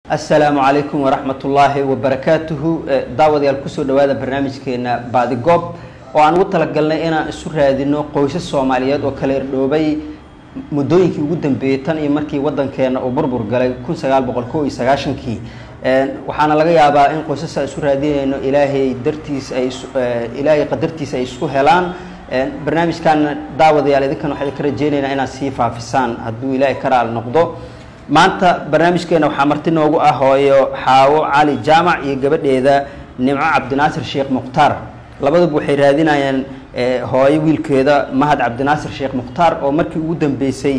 asalaamu calaykum waraxmat ullaahi wabarakaatuhu daawadayaal kusoo dhawaada barnaamijkeena baadigoob oo aan ugu talagalnay inaan isu raadino qoysas soomaaliyeed oo kala irdhoobay muddooyinkii ugu dambeeyey tan iyo markii wadankeena uu burbur galay kun sagaal boqol ko iyo sagaashankii waxaana laga yaabaa in qoysasa isu raadinayno ilaahay dartiis ay ilaahay qadartiisa ay isku helaan barnaamijkaana daawadayaal idinkan waxaa idinka rajeynaynaa inaad sii faafisaan hadduu ilaahay ka raali noqdo maanta barnaamijkeena waxaa marti noogu ah hooyo xaawo cali jaamac iyo gabadheeda nimco cabdinaasir sheekh mukhtaar labaduba waxay raadinayaan hooyo wiilkeeda mahad cabdinaasir sheekh mukhtaar oo markii ugu dambeysay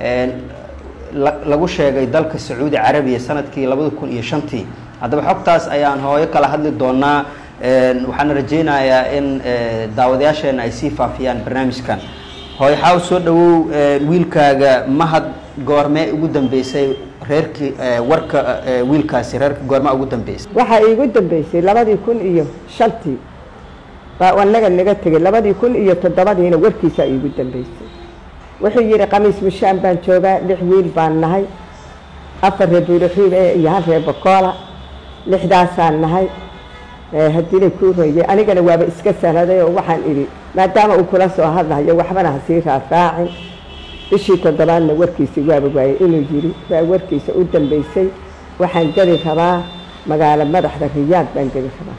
lagu sheegay dalka sacuudi carabiya sanadkii labada kun iyo shantii haddaba xogtaas ayaan hooyo kala hadli doonaa waxaana rajeynayaa in daawadayaasheena ay sii faafiyaan barnaamijkan hooyo xaawo soo dhawow wiilkaaga mahad goormee ugu dambeysay reerkii warka wiilkaasi reerka goormaa ugu dambeysay waxaa iigu dambeysay labadii kun iyo shantii baa anaga naga tegay labadii kun iyo toddobadiina warkiisaa iigu dambeysay wuxuu yidhi khamiis mushaan baan joogaa lix wiil baan nahay afar reer buuraxiib e iyo hal reer bokoola lixdaasaan nahay haddiina kuu royay anigana waaba iska sahnaday oo waxaan idhi maadaama uu kula soo hadlahayo waxbana ha sii raafraacin bishii toddobaadna warkiisii waaba waayey inuu yidhi waa warkiisa u dambeysay waxaan geli rabaa magaalo madaxda riyaad baan geli rabaa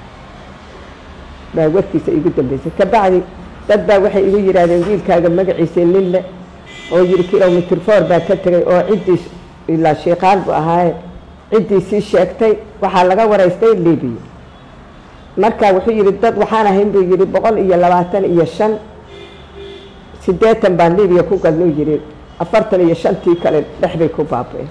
baa warkiisa igu dambeysay kabacdi dad baa waxay igu yidhaahdeen wiilkaaga magaciisa nin le oo yidhi kilomitr four baa ka tegay oo ciddii ilaa shiikaal bu ahaaye ciddii sii sheegtay waxaa laga waraystay libiya marka wuxuu yidhi dad waxaan ahayn buu yidhi boqol iyo labaatan iyo shan siddeetan baan libiya ku galnuu yidhi afartan iyo shantii kale dhexbay ku baaba-een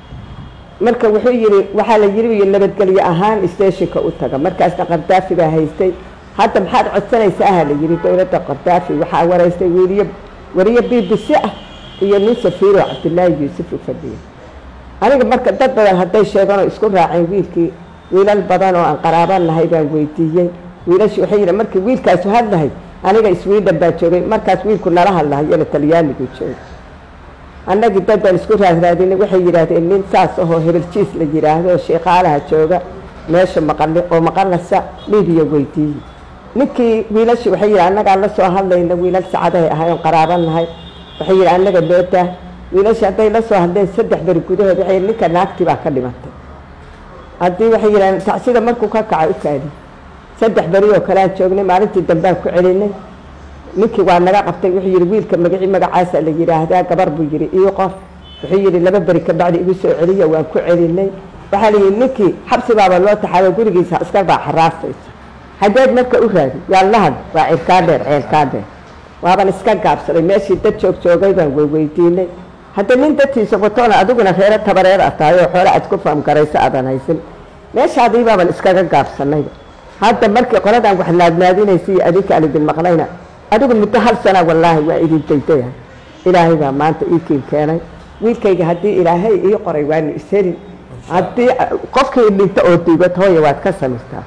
marka wuxuu yidhi waxaa la yidhi nabadgelyo ahaan steshinka u taga markaasna qardaafi baa haystay hadda maxaad codsanaysaa aha la yidhi dowladda qardaafi waxaa waraystay weliyo wariyo b b c ah iyo nin safiiro cabdillaahi yuusuf u fadhiya aniga marka dad badan hadday sheeganoo isku raaceen wiilkii wiilal badan oo aan qaraaba nahay baan weydiiyey wiilashi waxay yidhi markii wiilkaasu hadlahay aniga iswiidhan baa joogay markaas wiilku nala hadlahayona talyaanigu joogay annagii dad baan isku raadraadinay waxay yidhaahdeen nin saas ahoo hebeljiis la yidhaahdo oo sheekaalaha jooga meesha maqali oo maqalasa libiya weydiiyey ninkii wiilashii waxay yidhi annagaa la soo hadlayna wiilal sacadahay ahay oon qaraaba nahay waxay yidhi annaga loodaa wiilashii hadday la soo hadleen saddex beri gudahood waxay yidhi ninka naagtii baa ka dhimatay haddii waxay yidhahdeen tacsida markuu ka kacay u kaadi saddex beri oo kale aan joognay maalintii dambaan ku celinay ninkii waa naga qabtay wuxuu yidhi wiilka magacii magacaasa la yidhaahdaa gabar buu yidhi ii qor wuxuu yidhi laba beri kabacdi igu soo celiyo waan ku celinay waxaa la yidhi ninkii xabsi baaba loo taxaabo gurigiisa askar baa xaraasaysa hadeed marka u raadi yaallahad waa cirkaa dheer ceelkaa dheer waaban iska gaabsaday meeshii dad joog joogay baan weydiinay hadda nin dadtiisa watoona adiguna reero tabareer a tahay oo xoole aad ku faamgarayso aadan haysan meeshaadii baaban iskaga gaabsanayba hadda markii qoladaan wax laadnaadinaysa iyo adinka aan idin maqlayna adigu muddo hal sana wallaahi waa idin daydaya ilaahay baa maanta ii kiin keenay wiilkayga haddii ilaahay ii qoray waanu ishelin haddii qofkii dhinto oo diibad hooya waad ka samirtaa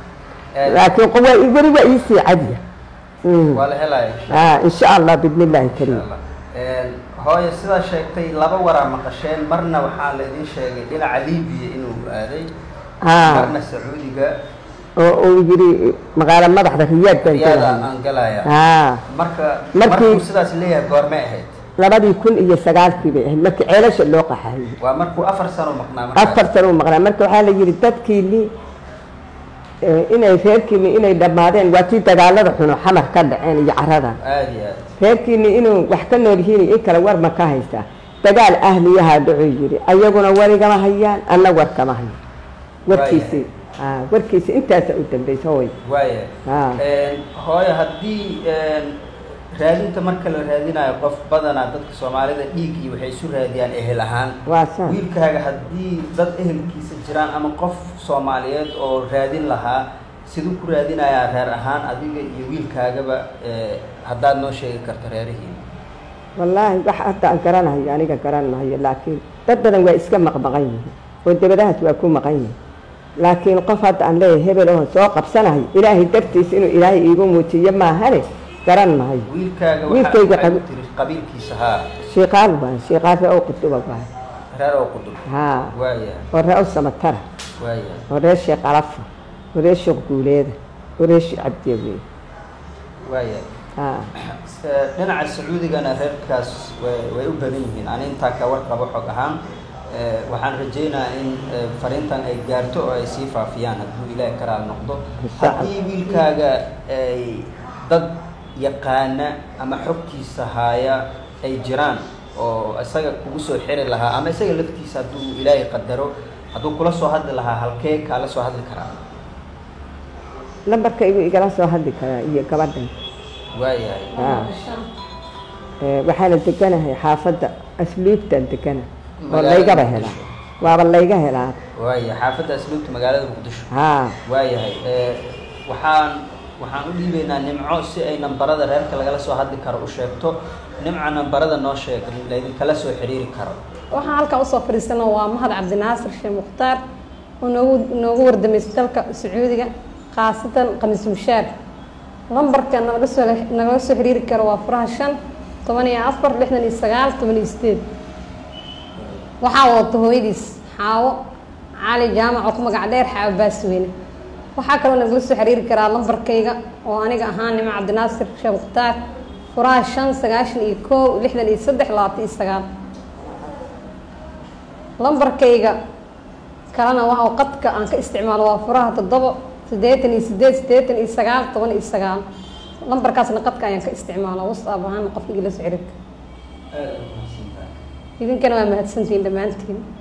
laakiin weli waa iisii cadiya waa la helaya insha allah bidn illaahi kariim hooyo sidaa sheegtay laba waraa maqasheen marna waxaa la idin sheegay dhinaca libiya inuu aaday marna sacuudiga oo uu yidhi magaalo madaxda riyaad baan riyaada gelahay aan galaya haa marka Markii- markuu sidaas leeyahay goormay ahayd labadii kun iyo sagaalkii bay ahayd markii ceelasha loo qaxayey waa markuu afar sano maqnaa markaas. afar sano u maqnaa marka waxaa la yidhi dadkiini inay reerkiini inay dhammaadeen waa tii dagaalada xuno xamar ka dhaceen iyo caradan aada iyo aad reerkiini inuu wax ka nool yihiin in kale war ma ka haystaa dagaal ahliyahaa dhacuu yidhi ayaguna warigama hayaan anna war kama hayo warkiisii aa warkiisi intaasa u dambaysa hooy waaya aa hooyo haddii raadinta marka la raadinayo qof badanaa dadka soomaalida dhiig iyo waxay isu raadiyaan ehel ahaan waa saan wiilkaaga haddii dad ehelkiisa jiraan ama qof soomaaliyeed oo raadin lahaa siduu ku raadinayaa reer ahaan adiga iyo wiilkaagaba haddaad noo sheegi karto reerihii wallaahi wax hadda aan garanahayo aniga garanahayo laakiin dad badan waa iska maqmaqan yihiin oo dabadahaas waa ku maqan yihin laakiin qof hadda aan leeyahay hebel oo soo qabsanahay ilaahay dartiis inuu ilaahay iigu muujiyo maahane garan mahayo wiilkaaga Wiilkayga waxaa qabi- tiri qabiilkiisa haa shiiqaal waay shiiqaal ree oo quduba waay reer oo qudub haa waaya oo ree oo samatara waaya oo reer sheekh alafa oo reer sheekh guuleeda oo reer sheekh cabdiyawe waaya haa Eh, dhinaca sacuudigana reerkaas way way u badan yihiin ani intaa ka warqabo xog ahaan Eh, waxaan rajaynayaa in eh, fariintan ay gaarto oo ay sii faafiyaan hadduu ilaahi karaal noqdo Insha Allah. haddii wiilkaaga ay dad yaqaana ama xogtiisa haaya ay jiraan oo isaga kugu soo xiri lahaa ama isaga laftiisa hadduu ilaahay qadaro hadduu kula soo hadli lahaa halkee kaala soo hadli karaa lambarka igu igala soo hadli karaa iyo gabadhan waayahay haa Eh, waxaana deganahay xaafadda asluubtaan degana oo Magaalada laygaba Muqdisho. helaa waaba layga helaa waaya xaafadda asluubta magaalada muqdisho haa waayahay Eh, waxaan waxaan u dhiibaynaa nimco si ay nambarada reerka lagala soo hadli karo u sheegto nimca nambarada noo sheeg laydinkala soo xiriiri karo waxaan halkaa usoo fadhiisana waa mahad cabdinaasir sheekh mukhtaar oo noogu noogu wardameysay dalka sacuudiga khaasatan khamiis mushaar lambarka nalaga soo nagala soo xiriiri karo waa furaha shan toban iyo afar lixdan iyo sagaal toban iyo sideed waxaa wadata hooyadiis xaawo cali jaamac oo ku magac dheer xaawo baasweyne waxaa kaloo nagala soo xiriiri karaa lambarkayga oo aniga ahaan nimo cabdinaasir sheekh mukhtaar furaha shan sagaashan iyo kow lixdan iyo saddex labaatan iyo sagaal lambarkayga kalena waxa qadka aan ka isticmaalo waa furaha toddobo siddeetan iyo sideed siddeetan iyo sagaal toban iyo sagaal lambarkaasna qadka ayaan ka isticmaala whatsapp ahaan qofka igala soo xiriirka idinkana waa mahadsantihiin dhammaantiin